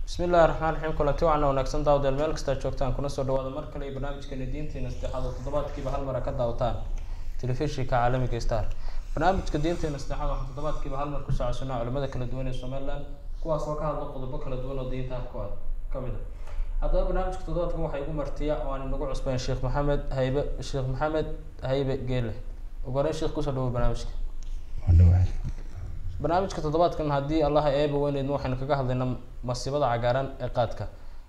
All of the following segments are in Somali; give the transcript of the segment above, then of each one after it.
bismi illahi raxmaan raxiim kulanti wacan wanaagsan daawdeel meel kastaa joogtaan kuna soo dhawaada mar kale iyo barnaamijkeena diinteena saddexaad oo toddobaadkiiba hal mara ka daawataan telefishinka caalamiga star barnaamijka diinteena saddexaad waxaa toddobaadkiiba hal mar ku socodsanaa culimada kala duwan ee somaliland kuwaas oo ka hadla qodobo kala duwan oo diinta ku kamid a haddaba barnaamijka toddobaadkan waxaa igu martiya oo aan inagu cusbayn sheekh maxamed haybe sheekh maxamed haybe geele ugu horeyn sheekh kusoo dhawo barnaamijka barnaamijka toddobaadkan haddii allaha eeba weyneydna waxaynu kaga hadlaynaa masiibada cagaaran ee qaadka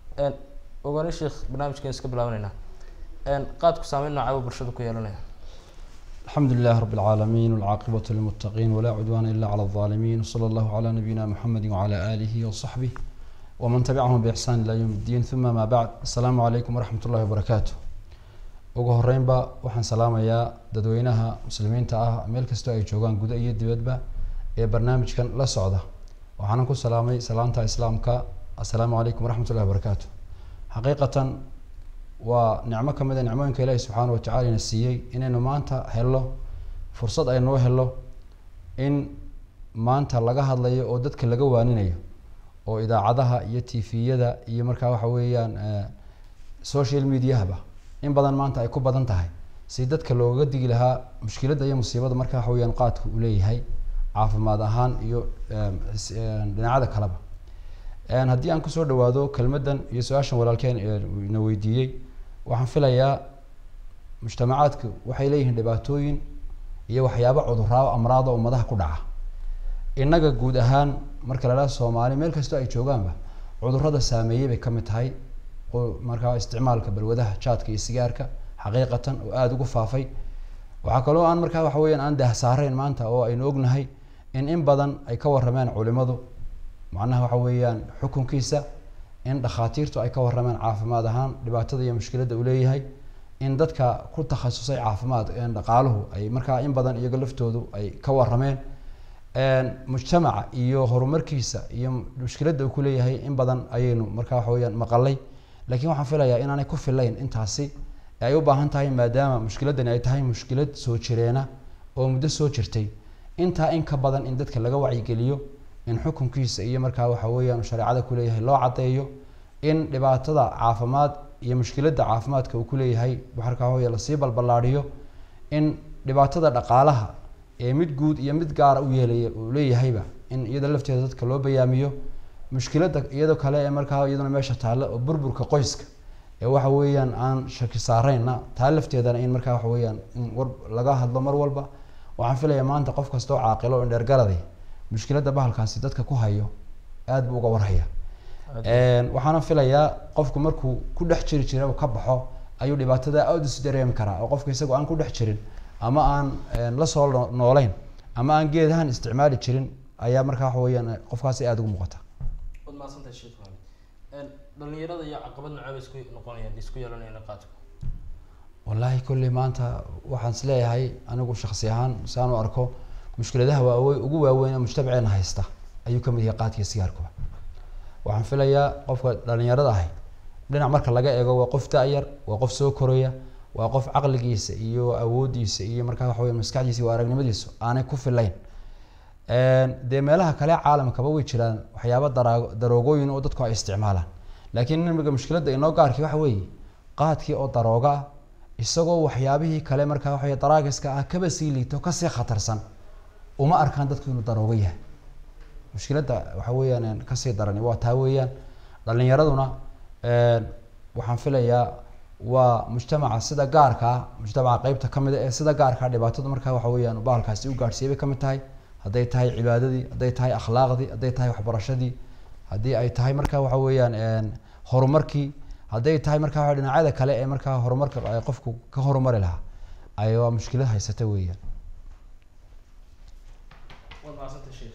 ugu horeyn sheekh barnaamijkan iska bilaabaneynaa qaadku saameyn noocaa bulshada ku yeelanaya الحمد لله رب العالمين والعاقبة للمتقين ولا عدوان إلا على الظالمين وصلى الله على نبينا محمد وعلى آله وصحبه ومن تبعهم بإحسان إلى يوم الدين ثم ما بعد السلام عليكم ورحمة الله وبركاته ugu horeynba waxaan salaamayaa dadweynaha muslimiinta ah meel kastoo ay joogaan guda iyo dibadba ee barnaamijkan la socda waxaanan ku salaamay salaanta islaamka assalaamu calaykum waraxmat ullahi wabarakaatu xaqiiqatan waa nicmo ka mid a nicmooyinka ilaahi subxaana watacala ina siiyey inaynu maanta helno fursad aynoo helo in maanta laga hadlayo oo dadka laga waaninayo oo idaacadaha iyo tviyada iyo markaa waxa weeyaan social mediahaba in badan maanta ay ku badan tahay si dadka looga digi lahaa mushkiladda iyo musiibada marka waxa weyaan qaadku uu leeyahay caafimaad ahaan iyo dhinacada kaleba haddii aan kusoo dhawaado kelmaddan iyo su-aashan walaalkeen na weydiiyey waxaan filayaa mujtamacaadku waxay leeyihiin dhibaatooyin iyo waxyaabo cuduraao amraada ummadaha ku dhaca innaga guud ahaan marka lala soomaali meel kastoo ay joogaanba cudurada saameeyey bay kamid tahay markaa isticmaalka balwadaha jaadka iyo sigaarka xaqiiqatan oo aada ugu faafay waxaa kaloo aan markaa waxa weyaan aan dahsaareyn maanta oo aynu ognahay in in badan ay ka warameen culimadu macnaha waxa weeyaan xukunkiisa in dhakhaatiirtu ay ka warameen caafimaad ahaan dhibaatada iyo mushkiladda uu leeyahay in dadka ku takhasusay caafimaad dhaqaaluhu ay markaa in badan iyaga laftoodu ay ka warameen mujtamaca iyo horumarkiisa iyo mushkiladda uu kuleeyahay in badan ayaynu markaa waxa weyaan maqalay laakiin waxaan filayaa inaanay ku filayn intaasi ay u baahan tahay maadaama mushkiladani ay tahay mushkilad soo jireena oo muddo soo jirtay intaa in ka badan in dadka laga wacyigeliyo in xukunkiisa iyo markaa waxa weeyaan shareecada kuleeyahay loo caddeeyo in dhibaatada caafimaad iyo mushkiladda caafimaadka uu kuleeyahay markaa wey lasii balballaadhiyo in dhibaatada dhaqaalaha ee mid guud iyo mid gaara u yeelaya uu leeyahayba in iyada lafteeda dadka loo bayaamiyo mushkiladda iyadoo kale ee markaa iyaduna meesha taalla oo burburka qoyska ee waxa weeyaan aan shaki saareyna taa lafteedana in markaa waxa weeyaan in war laga hadlo mar walba waxaan filayaa maanta qof kastoo caaqilo o indheergaraday mushkiladda bahalkaasi dadka ku hayo aada buu uga warhaya waxaana filayaa qofku markuu ku dhex jiri jira ka baxo ayuu dhibaatada aada isu dareemi karaa oo qofka isagoo aan ku dhex jirin ama aan lasoo nooleyn ama aan geedahan isticmaali jirin ayaa markaa waxa weyaan qofkaasi aada ugu muuqata waad mahadsantahay sheekh maxamed dhalinyarada iyo caqabad noceba isku noqonayaan isku yeelanayaan qaadku wallaahi kolley maanta waxaan is leeyahay anigu shaksi ahaan saan u arko mushkiladaha waawe ugu waaweyn ee mujtamaceena haysta ayuu kamid yahay qaadkiiyo sigaarkuba waxaan filayaa qofka dhalinyarada ahay dhinac marka laga eego waa qof da-yar waa qof soo koraya waa qof caqligiisa iyo awoodiisa iyo markaa waxa wey maskaxdiisa iyo aragnimadiisu aanay ku filayn dee meelaha kale caalamkaba way jiraan waxyaaba dara daroogooyin oo dadku ay isticmaalaan laakiin nimiga mushkiladda inoo gaarkii waxa weeye qaadkii oo darooga ah isagoo waxyaabihii kale markaa waxa daraagiska ah kaba sii liito kasii khatarsan uma arkaan dadku inuu daroogo yahay mushkiladda waxa weeyaan kasii darani waa taa weeyaan dhalinyaraduna waxaan filayaa waa mujtamaca sida gaarka ah mujtamaca qeybta kamid a ee sida gaarkaa dhibaatadu markaa waxa weeyaan bahalkaasi u gaadhsiiyay bay kamid tahay hadday tahay cibaadadii hadday tahay akhlaaqdii hadday tahay waxbarashadii haddii ay tahay markaa waxa weeyaan horumarkii hadday tahay markaa waa dhinacyada kale ee markaa horumarka qofku ka horumari lahaa ay waa mushkilad haysata weeyaan waad mahadsantay sheekh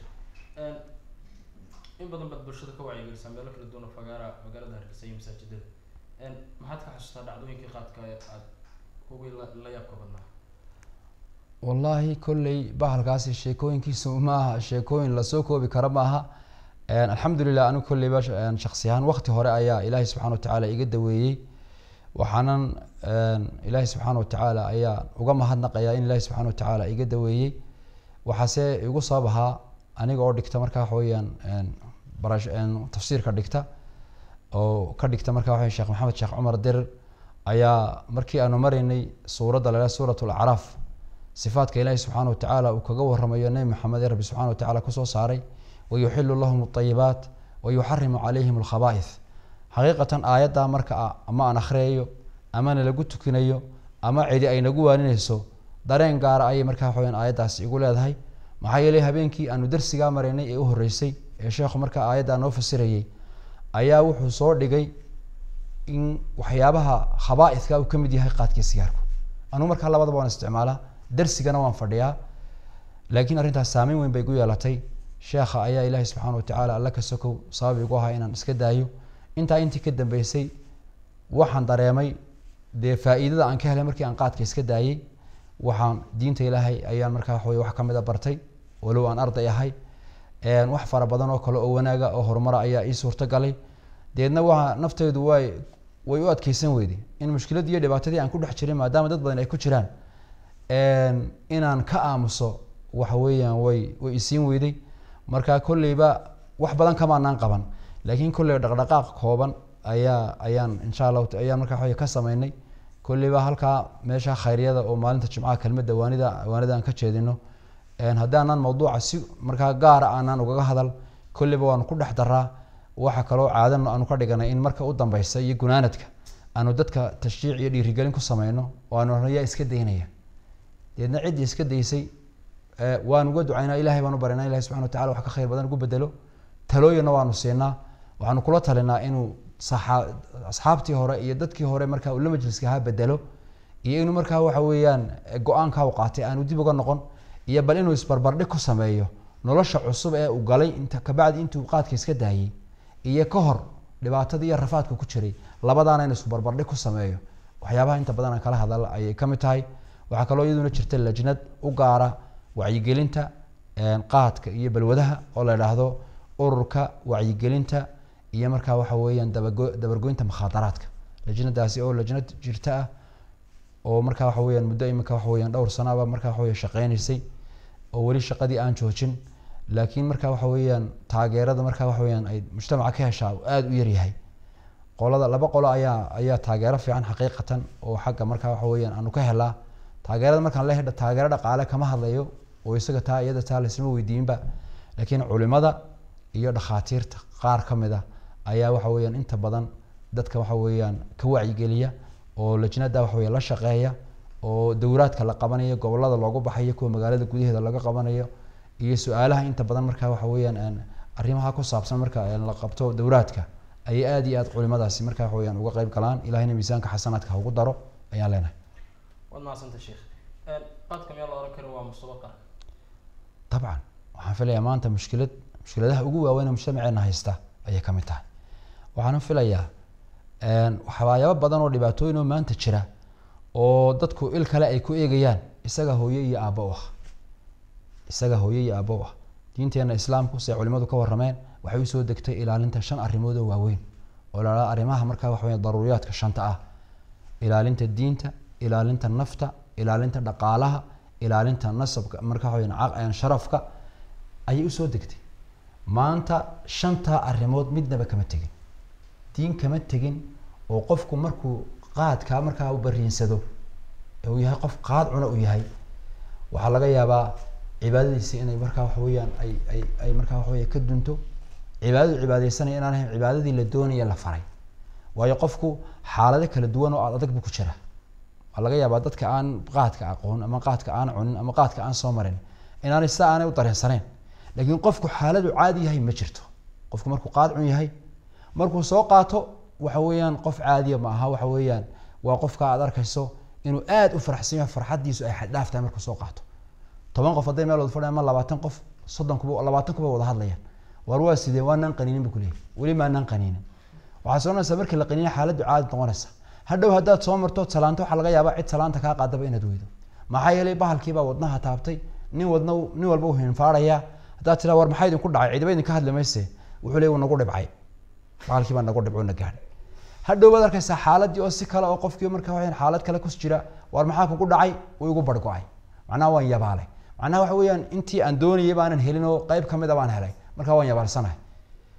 in badan baad bulshada ka wacyigelisaa meelo kala duwan oo fagaara magaalada hargeysa iyo masaajidada maxaad ka xasuustaa dhacdooyinkii qaadka ee aada kuwii la yaabka badnaa wallaahi kolley bahalkaasi sheekooyinkiisu maaha sheekooyin lasoo koobi kara maaha alxamdulilah anigu kolleyba shaksi ahaan wakti hore ayaa ilaahay subxana watacaala iga daweeyey waxaanan ilaahay subxaana watacaala ayaa uga mahadnaqayaa in ilaahay subxana watacaala iga daweeyey waxaase igu sabab ahaa aniga oo dhigta markaa waxa weeyaan barash tafsiirka dhigta oo ka dhigta markaa waxa sheekh maxamed sheekh cumar dirir ayaa markii aanu maraynay suuradda la suurat lacraaf sifaadka ilaahi subxaana wa tacaala uu kaga waramayo nebi maxamed ee rabbi subxana wa tacala kusoo saaray wayuxilu lahum alayibaat wayuxarimu calayhim alkhaba'ith xaqiiqatan aayaddaa marka ama aan akhriyayo amana lagu tukinayo ama cidi ay nagu waaninayso dareen gaara ayay markaa waxaweyan aayaddaasi igu leedahay maxaa yeelay habeenkii aanu darsigaa maraynay ee u horreysay ee sheekhu markaa aayaddaa noo fasirayay ayaa wuxuu soo dhigay in waxyaabaha khaba'idka uu ka mid yahay qaadkii sigaarku anugu markaa labadaba waan isticmaalaa darsigana waan fadhiyaa laakiin arrintaas saameyn weyn bay igu yeelatay sheekha ayaa ilaahay subxaana watacaala alla ka sokow sabab igu ahaa inaan iska daayo intaa intii ka dambeysay waxaan dareemay dee faa-iidada aan ka helay markii aan qaadka iska daayey waxaan diinta ilaahay ayaan markaa waxawey wax kamid a bartay walow aan arday ahay wax fara badan oo kale oo wanaaga oo horumara ayaa ii suurto galay deedna waa nafteydu way way u adkeysan weyday in mushkiladii iyo dhibaatadii aan ku dhex jiray maadaama dad badan ay ku jiraan inaan ka aamuso waxa weeyaan way way isiin weyday marka kolleyba wax badan kamaanaan qaban laakiin kolley dhaqdhaqaaq kooban ayaa ayaan insha allahu ayaan markaa waxawey ka sameynay kolleyba halkaa meesha khayryada oo maalinta jimcaha kelmadda waanida waanida aan ka jeedino haddaanan mawduuca si markaa gaara aanaan ugaga hadal kolleyba waanu ku dhex daraa waxa kaloo caadan aanu ka dhiganay in marka u dambeysa iyo gunaanadka aanu dadka tashjiic iyo dhiirigelin ku sameyno oo aanu yaa iska daynaya deedna ciddii iska daysay waan uga ducaynaa ilahay baan u barinaa ilahi subxana watacala wax ka khayr badan ugu bedelo talooyinna waanu siinaa waxaanu kula talinaa inuu asxaabtii hore iyo dadkii hore markaa uu la majliska ahaa bedelo iyo inuu markaa waxa weeyaan go-aanka u qaatay aanu dib uga noqon iyo bal inuu isbarbardhig ku sameeyo nolosha cusub ee uu galay inta kabacdi intuu qaadka iska daayey iyo ka hor dhibaatadii iyo rafaadka ku jiray labadaana inuu isbarbardhig ku sameeyo waxyaabaha inta badan aan kala hadal ayay ka mid tahay waxaa kaloo iyaduna jirta lajnad u gaara wacyigelinta qaadka iyo balwadaha oo la idhaahdo ururka wacyigelinta iyo markaa waxa weeyaan dabago dabargoynta mukhaadaraadka lajnadaasi oo lajnad jirta ah oo markaa waxa weyaan muddo iminka waxa weyaan dhowr sanaaba markaa waxa wey shaqeynaysay oo weli shaqadii aan joojin laakiin markaa waxa weeyaan taageerada markaa waxa weyaan ay mujtamaca ka heshaa aada u yaryahay qolada laba qolo ayaa ayaa taageero fiican xaqiiqatan oo xagga markaa waxa weyaan aanu ka helaa taageerada markaan la hedha taageero dhaqaale kama hadlayo oo isaga taa iyada taa laisma weydiinba laakiin culimada iyo dhakhaatiirta qaar ka mid a ayaa waxa weyaan inta badan dadka waxa weeyaan ka wacyigeliya oo lajnada waxa wey la shaqeeya oo dowraadka la qabanayo gobolada loogu baxayo kuwa magaalada gudaheeda laga qabanayo iyo su-aalaha inta badan markaa waxa weeyaan arrimaha ku saabsan marka la qabto dowraadka ayay aada iyo aad culimadaasi markaa waxa weyaan uga qeyb galaan ilahina miisaanka xasanaadka ha ugu daro ayaan leenahay waad mahadsanta sheekh qaadka miyaa la oran kara waa musubo qaran dabcan waxaan filayaa maanta mushkilad mushkiladaha ugu waaweyn ee mujtamaceena haysta ayay ka mid tahay waxaana filayaa waxyaabo badan oo dhibaatooyin oo maanta jira oo dadku il kale ay ku eegayaan isaga hooye iyo aabbo u ah isaga hooye iyo aabbo u ah diinteena islaamku siay culimadu ka warrameen waxay usoo degtay ilaalinta shan arrimood oo waaweyn oo la arrimaha markaa waxa weya daruuriyaadka shanta ah ilaalinta diinta ilaalinta nafta ilaalinta dhaqaalaha ilaalinta nasabka markaa waxa weya sharafka ayay usoo degtay maanta shantaa arrimood midnaba kama tegin diin kama tegin oo qofku markuu qaadkaa markaa u bariinsado ee uu yahay qof qaad cuna u yahay waxaa laga yaabaa cibaadadiisi inay markaa waxa weeyaan ay ay ay markaa waxa weya ka dunto cibaadadu cibaadeysanaya inaan ahayn cibaadadii la doonaya la faray waayo qofku xaalado kala duwan oo aad adag buu ku jira waxaa laga yaabaa dadka aan qaadka aqoon ama qaadka aan cunin ama qaadka aan soo marin inaanay sida aanay u dareensaneen laakiin qofku xaaladu caadi yahay ma jirto qofku markuu qaad cun yahay markuu soo qaato waxa weeyaan qof caadiya ma aha waxa weeyaan waa qofka aad arkayso inuu aada u faraxsan yahay farxaddiisu ay xaddhaaf tahay markuu soo qaato toban qof hadday meel wada fadhiyan ama labaatan qof soddon kuba labaatan kuba wada hadlayaan war waa sidee waanaan qaniinin bu kuleeyahy weli maanaan qaniinin waxaa soconaysaa markii la qaniina xaaladdu caadi noqonaysa hadhow haddaad soo marto salaanto waxaa laga yaabaa cid salaanta kaa qaadaba inaad weydo maxaa yeelay bahalkiibaa wadnaha taabtay nin wadna nin walba u hinfaarayaa haddaad tiraa war maxaa idinku dhacay cidiba idinka hadli mayse wuxuu leey wuu nagu dhibcay bahalkii baa nagu dhibco na gaadhay hadhow baad arkaysaa xaaladii oo si kale oo qofkii markaa waxaan xaalad kale kus jira war maxaa kugu dhacay wuu igu bargo-ay macnaha waan yabaalay macnaha waxa weeyaan intii aan doonayay baanan helin oo qeyb kamid a baan helay markaa waan yabaalsanahay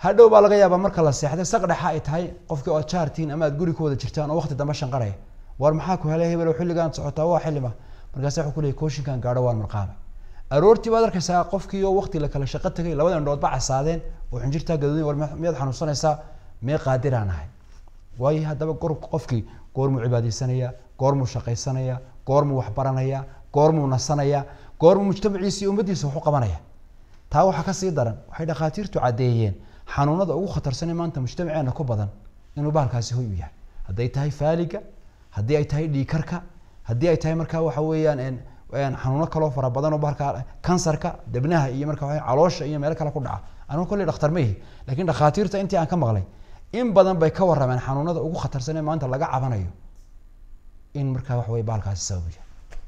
hadhow baa laga yaabaa marka la seexday saq dhexa ay tahay qofkii ood jaartiin ama aad guri ku wada jirtaan oo waqti dambe shanqaraya war maxaa ku helay hebel xilligaan socotaa waa xillima markaasa wuxuu ku leeyay kooshinkan gaadho waan marqaamay aroortii baad arkaysaa qofkii oo waqti la kala shaqo tagay labada indhoodba casaadeen oo xinjirtaa gaduudin war miyaad xanuunsanaysaa mee qaadiraan ahay waayo haddaba gor qofkii goormuu cibaadeysanaya goormuu shaqaysanaya goormuu waxbaranaya goormuu nasanaya goormuu mujtamaciisa iyo ummaddiisa wax u qabanaya taa waxaa kasii daran waxay dhakhaatiirtu caddeeyeen xanuunada ugu khatarsanee maanta mujtamaceena ku badan inuu bahalkaasi hoy u yahay hadday tahay faaliga haddii ay tahay dhiikarka haddii ay tahay markaa waxa weeyaan xanuuno kaloo fara badan oo bahalka kansarka debnaha iyo marka waa caloosha iyo meelo kale ku dhaca anigu kolley dhakhtar ma ihi lakin dhakhaatiirta intii aan ka maqlay in badan bay ka warrameen xanuunada ugu khatarsan ee maanta laga cabanayo in markaa waxa weye bahalkaasi sabab yahay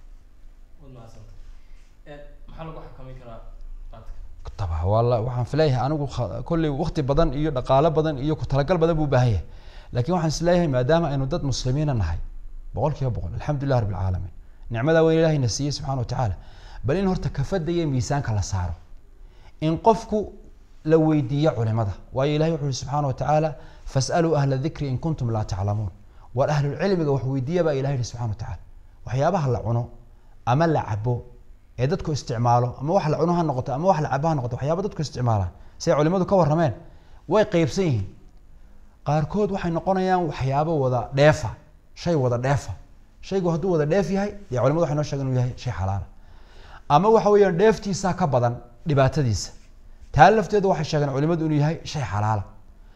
maxaa lagu xakamin karaa taba wala waxaan fileeyahay anigu kolley waqti badan iyo dhaqaalo badan iyo ku talagal badan buu baahan yahay lakin waxaan isleeyahay maadaama aynu dad muslimiina nahay boqol kiiba boqol alxamdulilah rabbi alcaalamiin nicmadaa weyn ilahayna siiyey subxana wa tacaala bal in horta kafada iyo miisaanka la saaro in qofku la weydiiyo culimada waayo ilahay wuxu uhi subxaana wa tacaala fasaluu ahla dikri in kuntum laa taclamuun war ahlulcilmiga wax weydiiya baa ilahay yihi subxana wa tacala waxyaabaha la cuno ama la cabo ee dadku isticmaalo ama wax la cuno ha noqoto ama wax la cabo ha noqoto waxyaaba dadku isticmaalaan siday culimadu ka warrameen way qeybsan yihiin qaarkood waxay noqonayaan waxyaabo wada dheefa shay wada dheefa shaygu hadduu wada dheef yahay dee culimadu waxay noo sheegen inuu yahay shay xalaala ama waxa weeyaan dheeftiisaa ka badan dhibaatadiisa taa lafteedu waxay sheegeen culimadu inuu yahay shay xalaala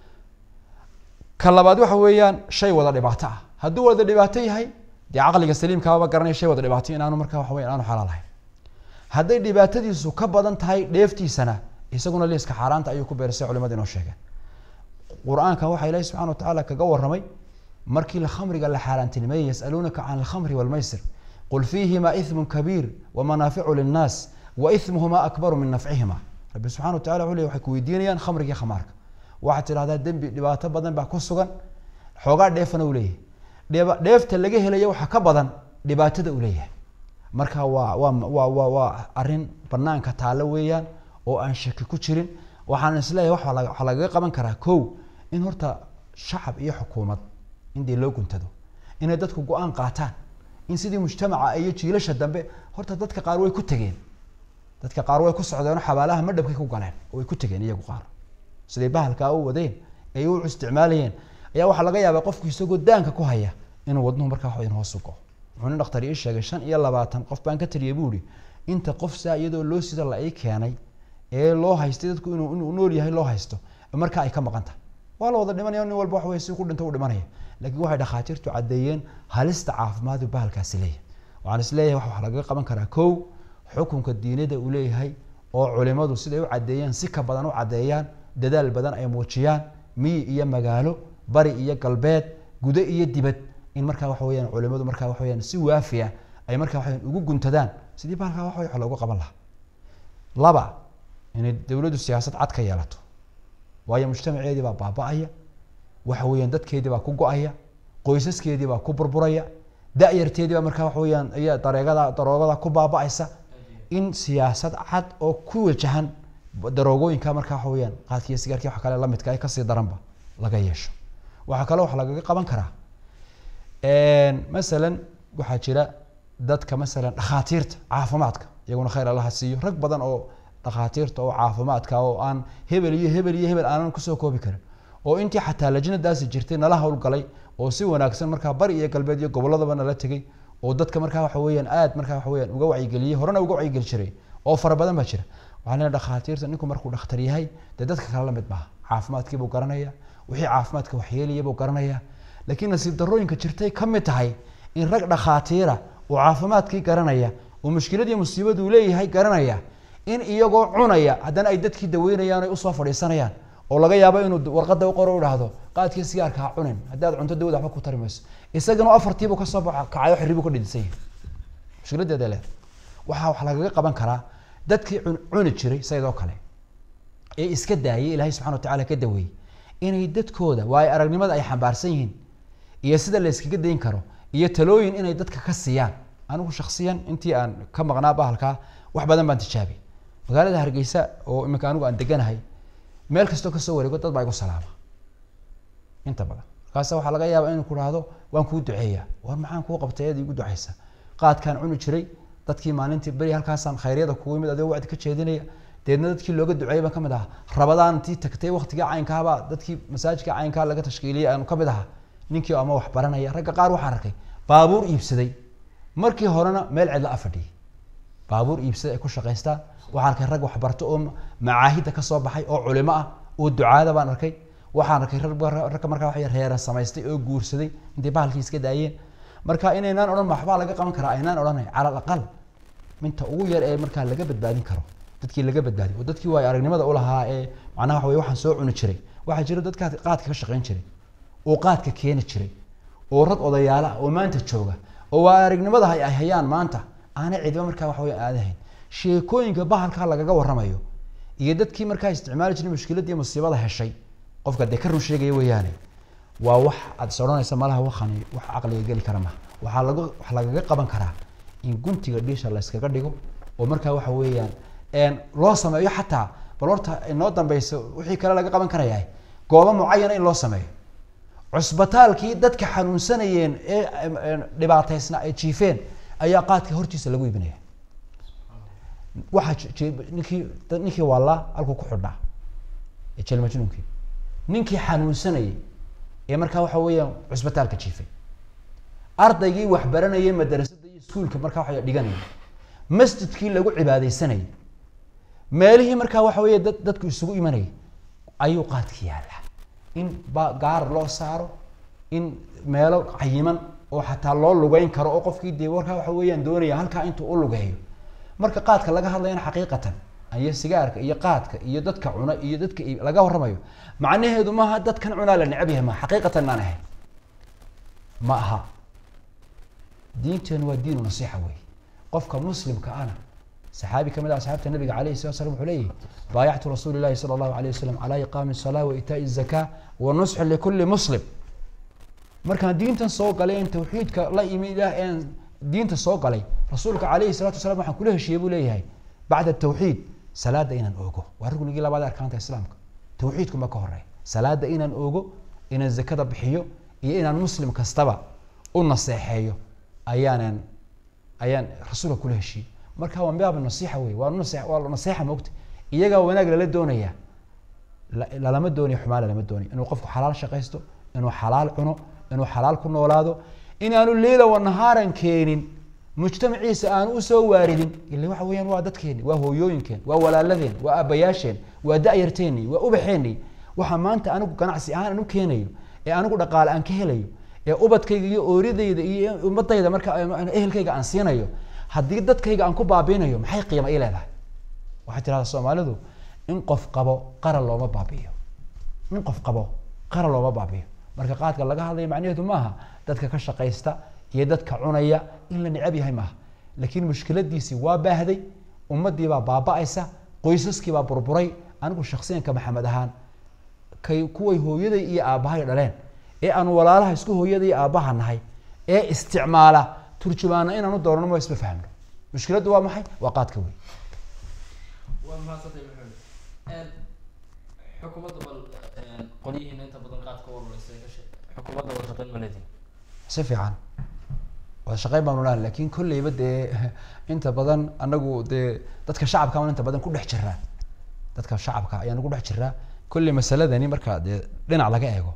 ka labaad waxa weeyaan shay wada dhibaato ah hadduu wada dhibaato yahay dee caqliga saliimkaaba garanaya shay wada dhibaato inaanu markaa waxa weya aanu xalaal ahayn hadday dhibaatadiisu ka badan tahay dheeftiisana isaguna liiska xaaraanta ayuu ku beersay culimada inoo sheegeen qur-aanka waxaa ilahi subxana wa tacaala kaga warramay markii khamriga la xaaraantinimeeyey yasaluunaka can alkhamri walmaysir qul fiihima ithmun kabiir wamanaaficu linnaas wa ithmuhuma akbaru min nafcihima rabbi subxana wa tacala wuxuu ley waxay ku weydiinayaan khamriga khamaarka waxaad tidhahdaa dembi dhibaato badan baa ku sugan xoogaa dheefana uu leeyahay dheeba dheefta laga helaya waxaa ka badan dhibaatada uu leeyahay marka waa waa waa waa waa arrin banaanka taalo weeyaan oo aan shaki ku jirin waxaan isleeyahay wax waxaa lagaga qaban karaa kow in horta shacab iyo xukuumad in dee loo guntado inay dadku go-aan qaataan in sidii mujtamaca iyo jiilasha dambe horta dadka qaar way ku tegeen dadka qaar way ku socdeenoo xabaalaha madhabkay ku galeen oo way ku tegeen iyagu qaar siday bahalkaa u wadeen ay u isticmaalayeen ayaa waxaa laga yaabaa qofku isagoo daanka ku haya inuu wadnuhu markaa waxweyn hoos u go wuxuu nin dhakhtar ii sheegay shan iyo labaatan qof baan ka taliyay buu ihi inta qof saa iyadoo loo sida la ii keenay ee loo haystay dadku inuu inuu nool yahay loo haysto markaa ay ka maqan tahay waa la wada dhimanaya nin walba waxawey si ku dhinta u dhimanaya laakiin waxay dhakhaatiirtu caddeeyeen halista caafimaadu bahalkaasi leeyahay waxaan is leeyahay wax wax lagaga qaban karaa kow xukunka diinada uu leeyahay oo culimadu siday u caddeeyeen si ka badan u caddeeyaan dadaal badan ay muujiyaan miyi iyo magaalo bari iyo galbeed gudo iyo dibad in markaa waxa weyaan culimadu markaa waxa weyaan si waafiya ay markaa waxaweyan ugu guntadaan sidii bahalkaa wax wax loogu qaban lahaa laba inay dowladdu siyaasad cad ka yeelato waayo mujtamaceedii baa baaba-aya waxa weeyaan dadkeedii baa ku go-aya qoysaskeedii baa ku burburaya da-yarteedii baa markaa waxa weyaan iya dareegada daroogada ku baaba-aysa in siyaasad cad oo ku wajahan daroogooyinka markaa waxa weyaan qaadkiiyo sigaarkii wax kale lamidka ay kasii daranba laga yeesho waxaa kaloo wax lagaga qaban karaa masalan waxaa jira dadka masalan dhakhaatiirta caafimaadka iyaguna khayr allaha siiyo rag badan oo dhakhaatiirta oo caafimaadka oo aan hebel iyo hebel iyo hebel aanan kusoo koobi karin oo intii xataa lajnadaasi jirtay nala howlgalay oo si wanaagsan markaa bari iyo galbeed iyo gobolladaba nala tegay oo dadka markaa waxa weyaan aad markaa waxa weyaan uga wacyigeliyey horena uga wacyigeli jiray oo fara badan baa jira waxaa leeyahay dhakhaatiirta ninku markuu dhakhtar yahay dee dadka kale la mid maaha caafimaadkiibuu garanaya wixii caafimaadka waxyeelaya buu garanaya laakiin nasiib darooyinka jirtay ka mid tahay in rag dhakhaatiira oo caafimaadkii garanaya oo mushkiladii musiibaduu leeyahay garanaya in iyagoo cunaya haddana ay dadkii daweynayaan ay usoo fadhiisanayaan oo laga yaabo inuu warqada uqoro idhaahdo qaadkii sigaarka ha cunin haddii aad cunto dawada waxba ku tari mayso isagana afartiibuu kasoo baxa kacayo xiribuu ka dhidinsan yahay mushkiladeeda leed waxaa wax lagaga qaban karaa dadkii cuni jiray sayadoo kale ee iska daayay ilaahay subxana wa tacala ka daweeyey inay dadkooda waayo aragnimada ay xambaarsan yihiin iyo sida la yskaga dayn karo iyo talooyin inay dadka ka siiyaan anigu shaksiyan intii aan ka maqnaa bahalkaa wax badan baan tijaabiyay magaalada hargeysa oo iminka anigu aan deganahay meel kastoo kasoo wareego dad baa igu salaama inta badan markaasa waxaa laga yaabaa inuu ku dhahdo waan kuu duceeyaa war maxaan kuu qabtay eed igu ducaysa qaadkaan cuni jiray dadkii maalintii beri halkaasaan khayryada kugu yimid adigoo wacdi ka jeedinaya deedna dadkii looga duceeyay baan kamid ahaa rabadaan tii tagtay waqtigii caynkaabaa dadkii masaajidka caynkaa laga tashkiiliyay aanu kamid ahaa ninkii ama wax baranaya ragga qaar waxaan arkay baabuur iibsaday markii horena meel cidla a fadhiyay baabuur iibsaday ay ku shaqaystaan waxaan arkay rag waxbarto oo macaahidda kasoo baxay oo culimo ah oo ducaada baan arkay waxaan arkay ragga markaa waxay reera samaystay oo guursaday intay bahalkii iska daayeen marka inaynaan odhan waxbaa laga qaban karaa aynaan odhanay cala alaqal minta ugu yar ee markaa laga badbaadin karo dadkii laga badbaadiy oo dadkii waay aragnimada ulahaa ee macnaha waxa wey waxaan soo cuni jiray waxaa jira dadkaa qaadka ka shaqayn jiray oo qaadka keeni jiray oo rag odayaala ah oo maanta jooga oo waa aragnimada ay hayaan maanta aanay cidiba markaa waxa wey aadahayn sheekooyinka bahalkaa lagaga waramayo iyo dadkii markaa isticmaali jiray mushkiladii musiibada heshay qofka dee ka run sheegaya weeyaane waa wax aad is odhanaysa malaha wakani wax caqliga geli kara maha waxaa lagu wax lagaga qaban karaa in guntiga dhiisha la yskaga dhigo oo markaa waxa weeyaan loo sameeyo xataa bal horta inoo dambeyso wixii kale laga qaban karayaa goobo mucayana in loo sameeyo cusbitaalkii dadka xanuunsanayeen ee dhibaataysna ay jiifeen ayaa qaadka hortiisa lagu iibinaya waxaa ninkii ninkii waalaa halkuu ku xidhnaa jel majnuunkii ninkii xanuunsanayay ee markaa waxa weeyaan cusbitaalka jiifay ardaygii wax baranayay madarasada iyo iskuulka markaa waxa dhiganayay masjidkii lagu cibaadeysanayay meelihii markaa waxa weeye dad dadku isugu imanayay ayuu qaadka yaallaa in ba gaar loo saaro in meelo cayiman oo xataa loo lugeyn karo oo qofkii dee warkaa waxa weeyaan doonaya halkaa intuu u lugeeyo marka qaadka laga hadlayana xaqiiqatan iyo sigaarka iyo qaadka iyo dadka cuna iyo dadka laga waramayo macnaheedu maaha dadkan cunaa la necab yahay ma xaqiiqatan maan ahayn ma aha diinteenu waa diinu nasiixa wey qofka muslimka ana saxaabi kamid ah asxaabta nabiga alayhi salatu slam wuxuu leeyahy baayactu rasuuli llahi sala allahu alayh wasalam calaa iqaami salaa wa itaai zaka wa nusxi likulli muslim markaan diintan soo galay in tawxiidka la imi ilaah een diinta soo galay rasuulka calayhi salatu wasalaam waxaan kula heshiiyey buu leeyahay bacda tawxiid salaada inaan oogo waa rugnigii labaad arkaanta islaamka tawxiidku ma ka horeey salaada inaan oogo inaan zakada bixiyo iyo inaan muslim kastaba u naseexeeyo ayaanan ayaan rasuulka kula heshiiyey marka waa mibaab nasiixa wey waa nase waa naseexa moogta iyagaa wanaag lala doonaya lalama doonayo xumaan lalama doonayo inuu qofku xalaal shaqaysto inuu xalaal cuno inuu xalaal ku noolaado inaanu leila wanahaaran keenin mujtamaciisa aanu usoo waaridin ila waxa weeyaan waa dadkeeni waa hooyooyinkeen waa walaaladeen waa aabayaasheen waa da-yarteeni waa ubaxeeni waxaa maanta anigu ganacsi ahaan aan u keenayo ee anigu dhaqaale aan ka helayo ee ubadkayga iyo ooridayda iyo ummadayda marka ehelkayga aan siinayo haddii dadkayga aan ku baabiinayo maxay qiima ii leedahay waxay tirahdaa soomaalidu in qof qabo qaran looma baabi'iyo in qof qabo qaran looma baabi'iyo marka qaadka laga hadlaya macnaheedu maaha dadka ka shaqaysta iyo dadka cunaya in la necab yahay maaha laakiin mushkiladiisii waa baahday ummadii baa baaba-aysa qoysaskii baa burburay anigu shaksiyanka maxamed ahaan kay kuway hooyaday iyo aabbahay dhaleen ee aan walaalaha isku hooyada iyo aabbaha nahay ee isticmaala turjumaana inaanu doonano ma isma fahmno mushkiladdu waa maxay waa qaadka wey waa mahadsantay maxamed xukuumadda bal qolyihiina inta badan qaadka walwalaysay ka sheeg xukuumadda wada shaqeyn ma leedihin si fiican wada shaqeyn baanu lahan lakin kolleyba dee inta badan anagu dee dadka shacabka aan inta badan ku dhex jiraa dadka shacabka ayaan ugu dhex jiraa kolley masaladani marka dee dhinac laga eego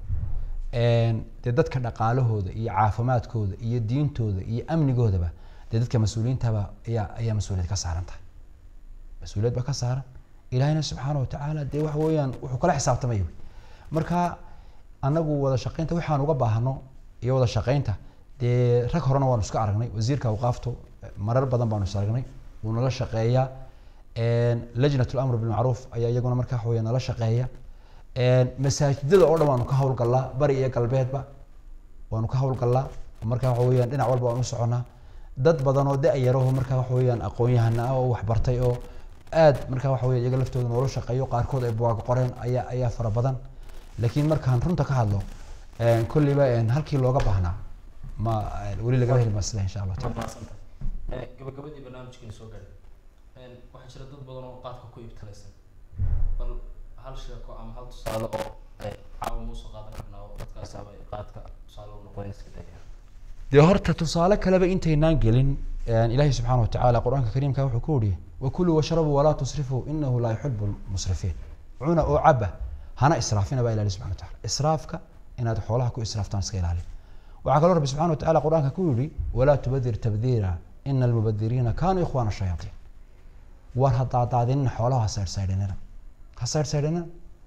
dee dadka dhaqaalahooda iyo caafimaadkooda iyo diintooda iyo amnigoodaba dee dadka mas-uuliyiintaba ayaa ayaa mas-uuliyad ka saaran tahay mas-uuliyad baa ka saaran ilahina subxaana watacaala dee waxa weeyaan wuxuu kala xisaabtamay marka anagu wada shaqeynta waxaan uga baahno iyo wada shaqeynta dee rag horena waanu iska aragnay wasiirka awqaaftu marar badan baanu is aragnay wuu nala shaqeeyaa lajnat lamr bilmacruuf ayaa iyaguna marka waxa weya nala shaqeeya masaajidada oo dhan waanu ka hawlgallaa bari iyo galbeedba waanu ka hawlgallaa marka waxa weyaan dhinac walba waan u soconaa dad badan oo da-yaraho marka waxa weyaan aqoon-yahana ah oo waxbartay oo aad marka waxa weya iyaga laftooda noola shaqeeyo qaarkood ay buwaag qoreen ayaa ayaa fara badan laakiin markaan runta ka hadlo kolleyba halkii looga baahnaa ma weli lagama heli masle insha allah taala mahadsanta gabagabadii barnaamijkeena soo gaadhay waxaa jira dad badan oo qaadka ku ibtalaysan bal hal sheeko ama hal tusaale oo ay caawa muusoo qaadan karnaa oo dadkaas ama qaadka tusaale u noqon iska daya dee horta tusaale kaleba intaynaan gelin ilaahay subxaana watacaala qur-aanka kariimka wuxuu ku yihi wakuluu washrabuu walaa tusrifuu inahu laa yuxibu lmusrifiin cuna oo caba hana israafina baa ilahi subxana wataala israafka inaad xoolaha ku israaftaan iska ilaali waxaa kaloo rabbi subxana watacaala qur-aanka ku yihi walaa tubadir tabdiira ina almubadiriina kaanuu ikhwaana shayaatiin war ha daadaadinina xoolaha ha saydhsaydhinina ha saydhsaydhinina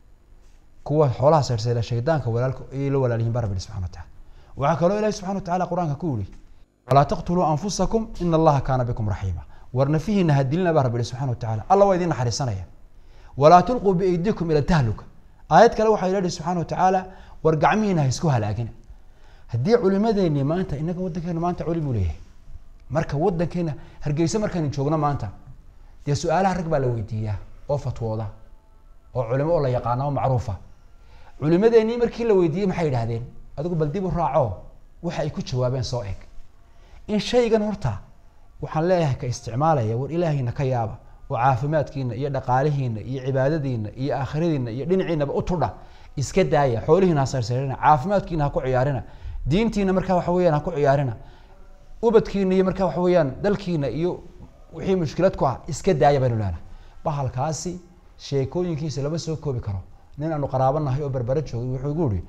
kuwa xoolaha saydhsayda shaydaanka walaalka ayay la walaalyihin baa rabbi subxana wataala waxaa kaloo ilahi subxana watacaala qur-aanka ku yihi walaa taqtuluu anfusakum ina allaha kaana bikum raxiima war nafihiina ha dilina baa rabbi subxana watacaala alla waa idin naxariisanaya walaa tulquu biaydikum ila tahluka aayad kale waxaa ilahi subxana watacaala war gacmihiina ha isku halaagina haddii culimadeeni maanta inaga wadankeena maanta culim uu leeyahay marka wadankeena hargeysa markaynu joogno maanta dee su-aalaha rag baa la weydiiyaa oo fatwooda oo culimo oo la yaqaana oo macruufa culimadeenii markii la weydiiyey maxay yidhahdeen adigu bal dib u raaco waxa ay ku jawaabeen soo eg in shaygan horta waxaan leeyahay ka isticmaalaya war ilaahayna ka yaaba oo caafimaadkiina iyo dhaqaalihiina iyo cibaadadiina iyo aakhiradiina iyo dhinaciinaba u tudha iska daaya xoolihiina ha sayrsayrina caafimaadkiina ha ku ciyaarina diintiina markaa waxa weyaan ha ku ciyaarina ubadkiina iyo markaa waxa weeyaan dalkiina iyo wixii mushkilad ku ah iska daaya baynu leenahay bahalkaasi sheekooyinkiisa lama soo koobi karo nin aanu qaraabanahay oo berbere joogay wuxuu igu ihi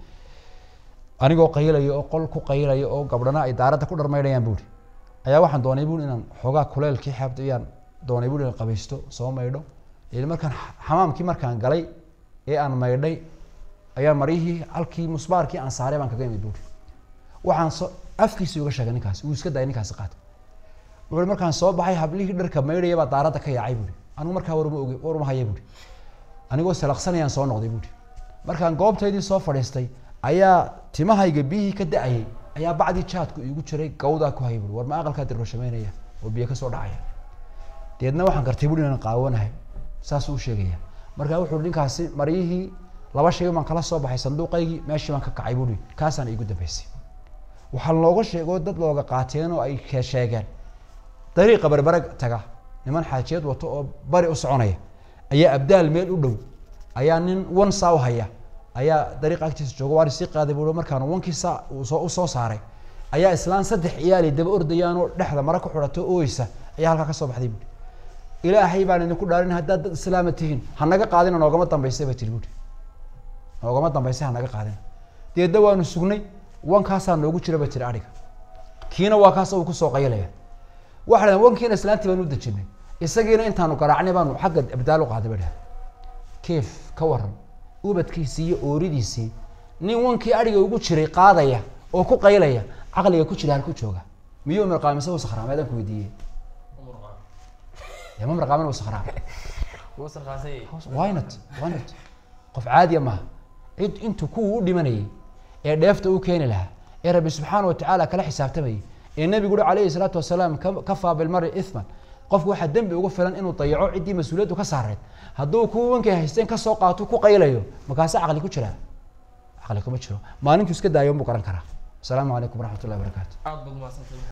anigoo qaylaya oo qol ku qaylaya oo gabdhana ay daaradda ku dharmaynayaan buuri ayaa waxaan doonay buuri inaan xoogaa kuleelkii xeebta iyaan doonay buuri inaan qabaysto soo maydho ili markaan xamaamkii markaan galay ee aan maydhay ayaa maryihii halkii musbaarkii aan saaray baan kaga imid buuri waxaan soo afkiisi uga sheegay ninkaasi wuu iska dayay ninkaasi qaata wuxuu markaan soo baxay hablihii dharka maydhaya baa daaradda ka yaacay buuri anigu markaa waruma oge waruma haya buuri anigoo salaqsanayaan soo noqday buuri markaan goobtaydii soo fadhiistay ayaa timahayga biyihii ka da-ayay ayaa bacdii jaadku iigu jiray gawdaa ku hayay buuri war ma aqalkaa dirroshameynaya oo biyo kasoo dhacaya deedna waxaan gartay buuri inaan qaawanahay saasuu u sheegaya markaa wuxuu ninkaasi maryihii laba shay baan kala soo baxay sanduuqaygii meeshii baan ka kacay buuri kaasaan iigu dambeysay waxaa looga sheegoo dad looga qaateen oo ay sheegeen dariiqa berbere taga niman xaajiyad wato oo bari u soconaya ayaa abdaal meel u dhow ayaa nin wan saa u haya ayaa dariiqa agtiisa jooga waari sii qaaday buu markaan wankii saa soo usoo saaray ayaa islaan saddex ciyaali daba ordayaanoo dhexda mara ku xidhato ooysa ayaa halkaa kasoo baxday buuri ilaahay baan idinku dhaarin haddaad dad islaama tihiin hanaga qaadina noogama dambaysay bay tiri buuri noogama dambaysay hanaga qaadina deedna waanu sugnay wankaasaa noogu jira bay tiri adhiga kiina waa kaas uu kusoo qayalaya waxa dhahen wankiina islaantii baan u dejinay isagiina intaanu garaacnay baanu xagga abdaal u qaaday bay dhahen keef ka waran ubadkiisii iyo ooridiisii nin wankii adhiga ugu jiray qaadaya oo ku qaylaya caqliga ku jira halku jooga miyuu marqaamise uu sakhraameedaan ku weydiiyey ma marqaamin uu sakhraame wynot wynot qof caadiya maaha cid intuu kuwa u dhimanayay ee dheefta u keeni lahaa ee rabbi subxaana watacaala kala xisaabtamayay ee nebigu uri calayhi salaatu wasalaam kafaa bilmari ithman qofku waxaa dembi ugu filan inuu dayaco ciddii mas-uuliyaddu ka saareed hadduu kuwa wankay haysteen kasoo qaato ku qaylayo markaase caqli ku jiraa caqli kuma jiro maalintuu iska daayo unbuu garan karaa asalaamu calaykum waraxmat ullahi barakaatu aad baad mahadsantahay